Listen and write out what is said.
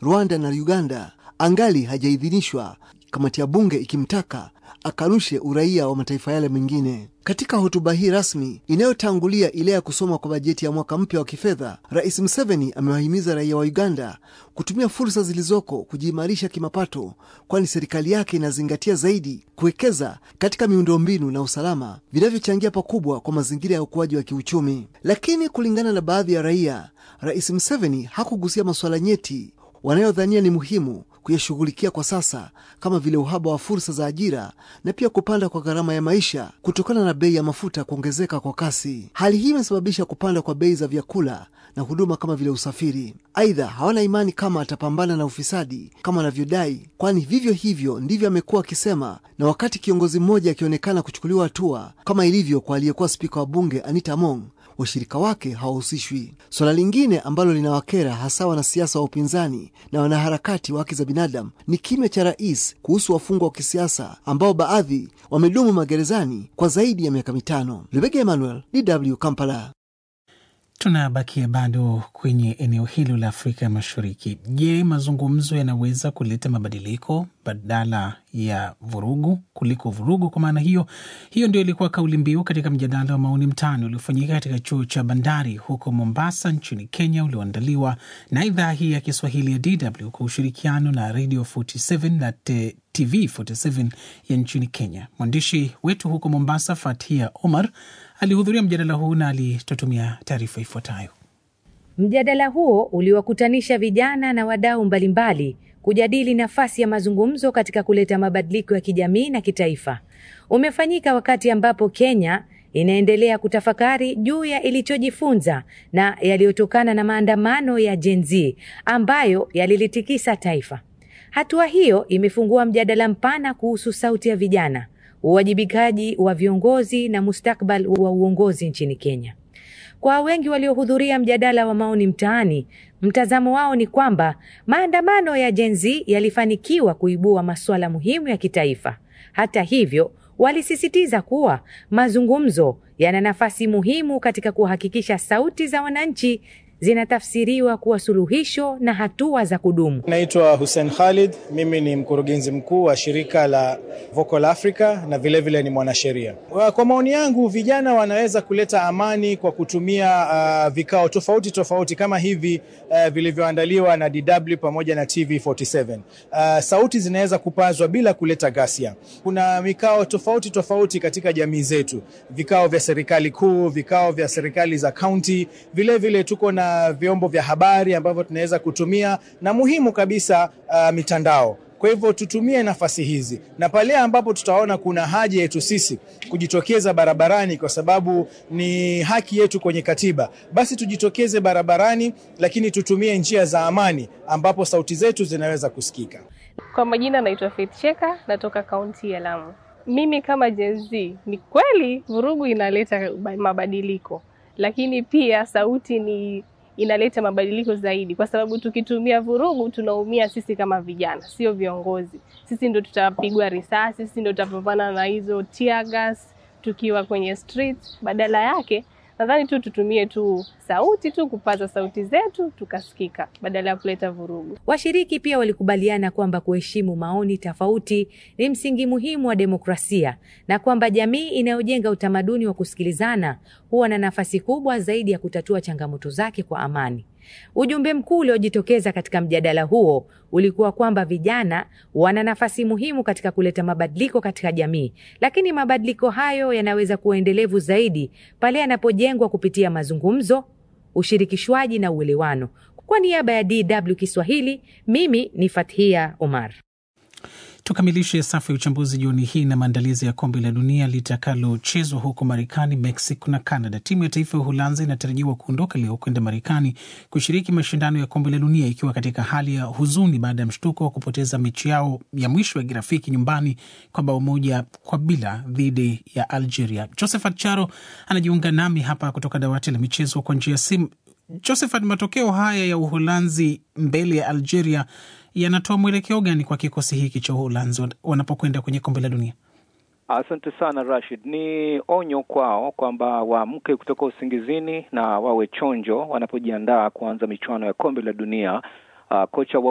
Rwanda na Uganda angali hajaidhinishwa, kamati ya bunge ikimtaka akanushe uraia wa mataifa yale mengine. Katika hotuba hii rasmi inayotangulia ile ya kusoma kwa bajeti ya mwaka mpya wa kifedha, Rais Museveni amewahimiza raia wa Uganda kutumia fursa zilizoko kujiimarisha kimapato, kwani serikali yake inazingatia zaidi kuwekeza katika miundombinu na usalama vinavyochangia pakubwa kwa mazingira ya ukuaji wa kiuchumi. Lakini kulingana na baadhi ya raia, Rais Museveni hakugusia masuala nyeti wanayodhania ni muhimu kuyashughulikia kwa sasa kama vile uhaba wa fursa za ajira na pia kupanda kwa gharama ya maisha kutokana na bei ya mafuta kuongezeka kwa kasi. Hali hii imesababisha kupanda kwa bei za vyakula na huduma kama vile usafiri. Aidha, hawana imani kama atapambana na ufisadi kama anavyodai, kwani vivyo hivyo ndivyo amekuwa akisema, na wakati kiongozi mmoja akionekana kuchukuliwa hatua kama ilivyo kwa aliyekuwa spika wa bunge Anita Among washirika wake hawahusishwi. Suala lingine ambalo linawakera hasa wanasiasa wa upinzani na wanaharakati wa haki za binadamu ni kimya cha rais kuhusu wafungwa wa kisiasa ambao baadhi wamedumu magerezani kwa zaidi ya miaka mitano. Lubega Emmanuel, DW Kampala. Tunabakia bado kwenye eneo hilo la Afrika Mashariki. Je, mazungumzo yanaweza kuleta mabadiliko badala ya vurugu kuliko vurugu? Kwa maana hiyo hiyo ndio ilikuwa kauli mbiu katika mjadala wa maoni mtaani uliofanyika katika chuo cha bandari huko Mombasa nchini Kenya, ulioandaliwa na idhaa hii ya Kiswahili ya DW kwa ushirikiano na Radio 47 na TV 47 ya nchini Kenya. Mwandishi wetu huko Mombasa, Fatia Omar, alihudhuria mjadala huu na alitutumia taarifa ifuatayo. Mjadala huo uliwakutanisha vijana na wadau mbalimbali kujadili nafasi ya mazungumzo katika kuleta mabadiliko ya kijamii na kitaifa. Umefanyika wakati ambapo Kenya inaendelea kutafakari juu ya ilichojifunza na yaliyotokana na maandamano ya Gen Z ambayo yalilitikisa taifa. Hatua hiyo imefungua mjadala mpana kuhusu sauti ya vijana, uwajibikaji wa viongozi na mustakbal wa uongozi nchini Kenya. Kwa wengi waliohudhuria mjadala wa maoni mtaani, mtazamo wao ni kwamba maandamano ya Gen Z yalifanikiwa kuibua masuala muhimu ya kitaifa. Hata hivyo, walisisitiza kuwa mazungumzo yana nafasi muhimu katika kuhakikisha sauti za wananchi zinatafsiriwa kuwa suluhisho na hatua za kudumu. Naitwa Hussein Khalid, mimi ni mkurugenzi mkuu wa shirika la Vocal Africa na vilevile vile ni mwanasheria. Kwa maoni yangu, vijana wanaweza kuleta amani kwa kutumia uh, vikao tofauti tofauti kama hivi uh, vilivyoandaliwa na DW pamoja na TV47. Uh, sauti zinaweza kupazwa bila kuleta ghasia. Kuna mikao tofauti tofauti katika jamii zetu, vikao vya serikali kuu, vikao vya serikali za kaunti, vilevile tuko na vyombo vya habari ambavyo tunaweza kutumia na muhimu kabisa uh, mitandao. Kwa hivyo tutumie nafasi hizi, na pale ambapo tutaona kuna haja yetu sisi kujitokeza barabarani, kwa sababu ni haki yetu kwenye katiba, basi tujitokeze barabarani, lakini tutumie njia za amani ambapo sauti zetu zinaweza kusikika. Kwa majina naitwa Faith Cheka, natoka kaunti ya Lamu. Mimi kama Gen Z, ni kweli vurugu inaleta mabadiliko, lakini pia sauti ni inaleta mabadiliko zaidi, kwa sababu tukitumia vurugu tunaumia sisi kama vijana, sio viongozi. Sisi ndo tutapigwa risasi, sisi ndo tutapambana na hizo tear gas tukiwa kwenye street. Badala yake nadhani tu tutumie tu sauti tu kupaza sauti zetu tukasikika, badala ya kuleta vurugu. Washiriki pia walikubaliana kwamba kuheshimu maoni tofauti ni msingi muhimu wa demokrasia na kwamba jamii inayojenga utamaduni wa kusikilizana huwa na nafasi kubwa zaidi ya kutatua changamoto zake kwa amani. Ujumbe mkuu uliojitokeza katika mjadala huo ulikuwa kwamba vijana wana nafasi muhimu katika kuleta mabadiliko katika jamii, lakini mabadiliko hayo yanaweza kuwa endelevu zaidi pale yanapojengwa kupitia mazungumzo, ushirikishwaji na uelewano. Kwa niaba ya DW Kiswahili, mimi ni Fathia Omar. Tukamilishe safu ya uchambuzi jioni hii na maandalizi ya kombe la dunia litakalochezwa huko Marekani, Mexico na Canada. Timu ya taifa ya Uholanzi inatarajiwa kuondoka leo kwenda Marekani kushiriki mashindano ya kombe la dunia ikiwa katika hali ya huzuni baada ya mshtuko wa kupoteza mechi yao ya mwisho ya kirafiki nyumbani kwa bao moja kwa bila dhidi ya Algeria. Josephat Charo anajiunga nami hapa kutoka dawati la michezo kwa njia ya simu. Josephat, matokeo haya ya Uholanzi mbele ya Algeria yanatoa mwelekeo gani kwa kikosi hiki cha Uholanzi wanapokwenda kwenye kombe la dunia? Asante sana Rashid. Ni onyo kwao kwamba waamke kutoka usingizini na wawe chonjo wanapojiandaa kuanza michuano ya kombe la dunia. Uh, kocha wa